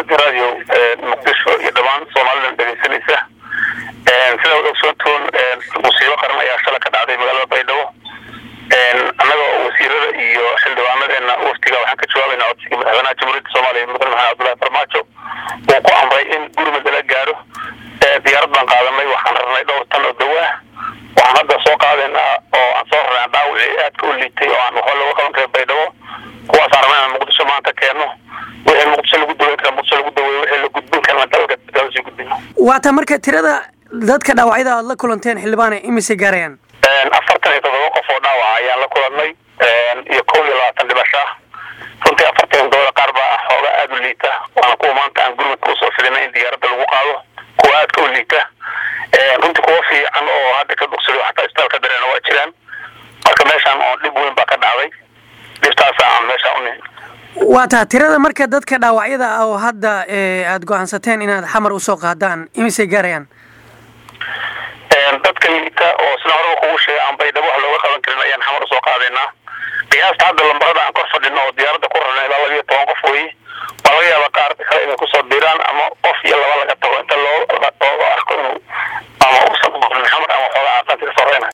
radio muqdisho iyo dhammaan soomalilan dhegeysanaysa sida wad ogsoontoon musiibo qaran ayaa shalay ka dhacday magaalada baydhabo annaga oo wasiirada iyo xildhibaanadeena waftiga waxaan ka jawaabayna codsigii madaxweynaha jamhuuriyadda soomaaliya mudane maxamed cabdullahi farmaajo uu ku amray in gurmud lala gaaro diyaarad baan qaadanay waxaan rarnay dhowr tan oo dawa ah waxaan hadda soo qaadaynaa oo aan soo rarnay dhaawicii aadka u liitay oo aan waxba looga qaban karin baydhabo kuwaasaan rabnay inaan muqdisho maanta keenno wixii muqdisho lagu daweyn kara muqdisho lagu daweeyo wixii la gudbin karana dalka dalka sii gudbino waata marka tirada dadka dhaawacyada aad la kulanteen xildhibaane imise gaarayaan afartan iyo toddoba qof oo dhaawaca ayaan la kulannay iyo kow iyo labaatan dhimasho ah runtii afartan todobada qaar baa xooga aada u liita waana kuwa maanta aan gurmadka usoo fidinay in diyaaradda lagu qaado kuwa aadka u liita runtii kuwa fiican oo hadda ka bogsado xataa isbitaalka dareena waa jiraan marka meeshaan oo dhib weyn baa ka dhacday dhibtaasa aan meeshaan u nihin waa taa tirada marka dadka dhaawacyada ah oo hadda aada go-aansateen inaad xamar usoo qaadaan imisay gaarayaan dadka liita oo sida horeba kugu sheegay aan baydhabo wax looga qaban karin ayaan xamar usoo qaadaynaa qiyaasta hadda lambarada aan kor fadhino oo diyaaradda ku rarna ilaa labiyo toban qof weeye waa laga yaaba qaar kale inay kusoo biiraan ama